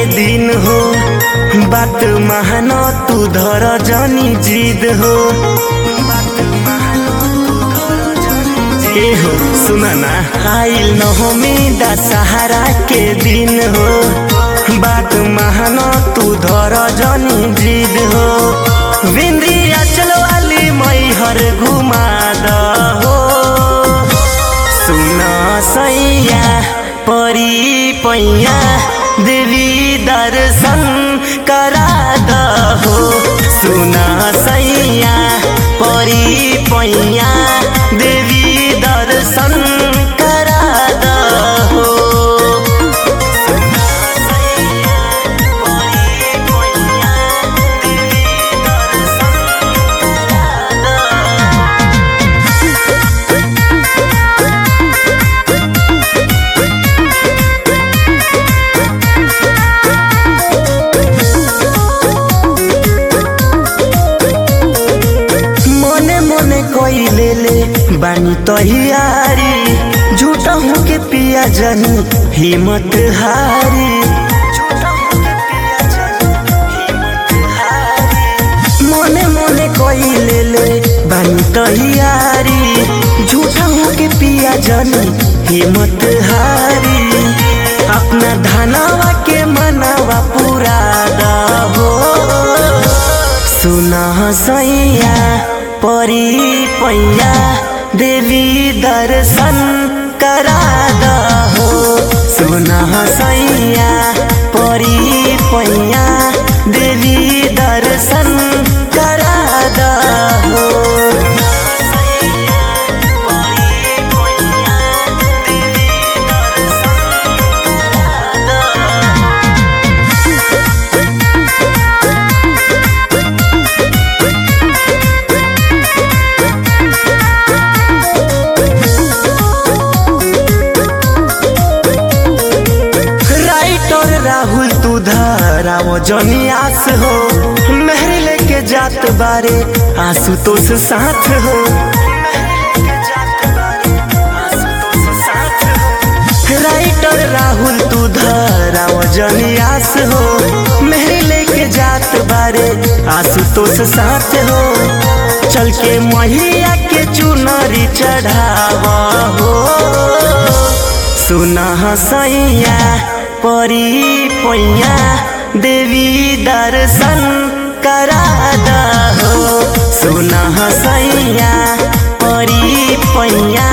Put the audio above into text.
दिन हो बात मानो तू धर जनी जिद हो ए हो सुना ना आइल न हो में दशहरा के दिन हो बात मानो तू धर जनी जिद हो बिंदिया चलो वाली मई हर घुमा दहो सुन सैया परी पैया देवी दर्शन करा दहो सुन सैया परी पैया देवी दर्शन करा दहो मने मने कोई ले ले बानी तहियारी झूठा हूँ के पिया जनी हिम्मत हारी मने मने कोई ले ले बानी तहियारी झूठा हूँ के पिया जनी हिम्मत हारी अपना धनवा के मनवा पूरा दहो सुना सैया परी पैया देवी दर्शन करा दहो सुना सैया परी पैया देवी दर्शन करा दहो राइटर राहुल तू धराओ जनी आस हो मेहर लेके जात बारे आशुतोष साथ हो राइटर राहुल तू धराओ जनी आस हो मेहर लेके जात बारे आशुतोष साथ हो चल के महिया के चुनरी चढ़ावा हो सुना सैया परी पैया देवी दर्शन करा दहो सुना सैया परी पैया